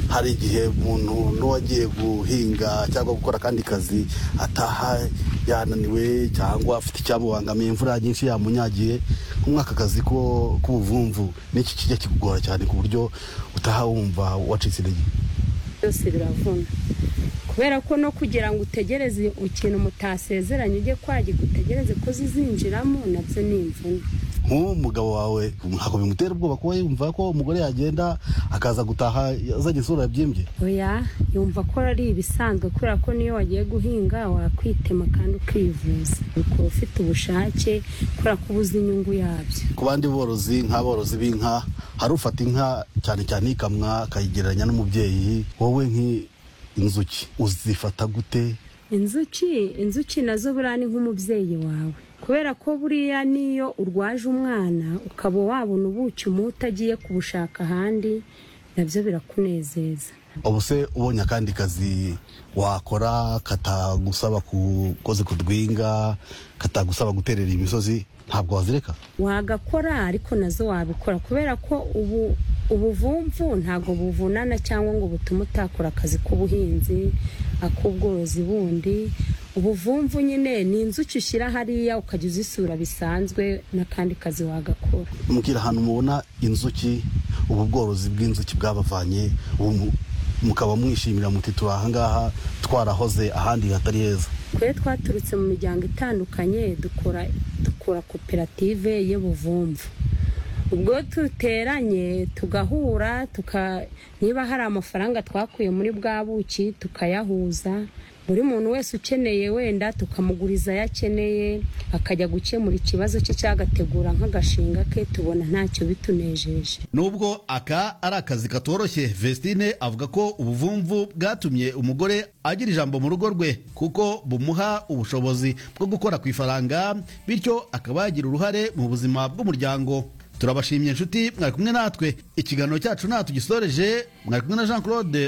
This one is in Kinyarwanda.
hari igihe umuntu n'uwagiye guhinga cyangwa gukora akandi kazi ataha yananiwe cyangwa afite icyamubangamiye imvura nyinshi yamunyagiye nk'umwaka akazi k'ubuvumvu n'iki kijya kikugora cyane ku buryo utaha wumva wacitse intege byose biravuna kubera ko no kugira ngo utegereze ikintu mutasezeranye ujye kwagika utegereze ko zizinjiramo nabyo ni imvune nk'uwo mugabo wawe ntabwo bimutera ubwoba kuba yumva ko umugore yagenda akaza gutaha azanye isura yabyimbye oya yumva ko ari ibisanzwe kubera ko niyo wagiye guhinga wakwitema kandi ukivuza ukaba ufite ubushake kubera ko ubuze inyungu yabyo ku bandi borozi nk'aborozi b'inka hari ufata inka cyane cyane ikamwa akayigereranya n'umubyeyi wowe nk'inzuki uzifata gute inzuki inzuki nazo buriya ni nk'umubyeyi wawe kubera ko buriya n'iyo urwaje umwana ukaba wabona ubuki umuhe utagiye kubushaka ahandi nabyo birakunezeza ubu se ubonye akandi kazi wakora katagusaba kukoze kudwinga katagusaba guterera imisozi ntabwo wazireka wagakora ariko nazo wabikora kubera ko ubu ubuvumvu ntabwo buvunana cyangwa ngo butume utakora akazi k'ubuhinzi ak'ubworozi bundi ubuvumvu nyine ni inzuki ushyira hariya ukajya uzisura bisanzwe n'akandi kazi wagakora mubwira ahantu mubona inzuki ubu bworozi bw'inzuki bwabavanye mukaba mwishimira muti turi ahangaha twarahoze ahandi hatari heza twe twaturutse mu miryango itandukanye dukora dukora koperative y'ubuvumvu ubwo duteranye tugahura niba hari amafaranga twakuye muri bwa buki tukayahuza buri muntu wese ukeneye wenda tukamuguriza ayo akeneye akajya gukemura ikibazo cye cyagategura nk'agashinga ke tubona ntacyo bitunejeje nubwo aka ari akazi katoroshye vestine avuga ko ubuvumvu bwatumye umugore agira ijambo mu rugo rwe kuko bumuha ubushobozi bwo gukora ku ifaranga bityo akaba yagira uruhare mu buzima bw'umuryango turabashimye inshuti mwari kumwe natwe ikiganiro cyacu ntatugisoreje mwari kumwe na jean claude